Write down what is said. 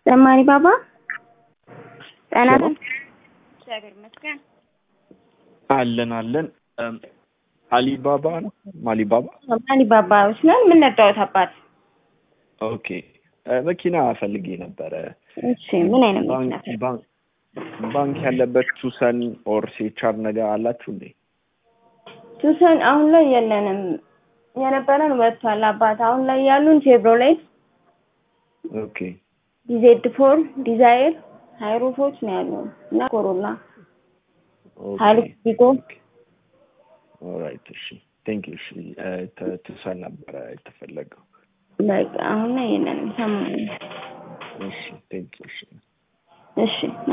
ዘማሪ ባባ ጤና እግዚአብሔር ይመስገን። አለን አለን። አሊባባ ነው ማሊባባ። አሊባባዎች ነን። ምን ነዳዎት አባት? ኦኬ መኪና ፈልጌ ነበረ። እሺ ምን አይነት መኪና? ባንክ ባንክ ባንክ ያለበት ቱሰን ኦር ሴቻር ነገር አላችሁ እንዴ? ቱሰን አሁን ላይ የለንም። የነበረን ወጥቷል አባት። አሁን ላይ ያሉን ቼቭሮሌት፣ ኦኬ ዲዜድ ፎር፣ ዲዛይር፣ ሃይሩፎች ነው ያሉን እና ኮሮላ፣ ሃይሉክስ ቪጎ ኦራይት እሺ ቴንክ ዩ እሺ ቱሰን ነበረ የተፈለገው በቃ አሁን ላይ የለንም። ሰማኝ። እሺ ቴንክ ዩ እሺ እሺ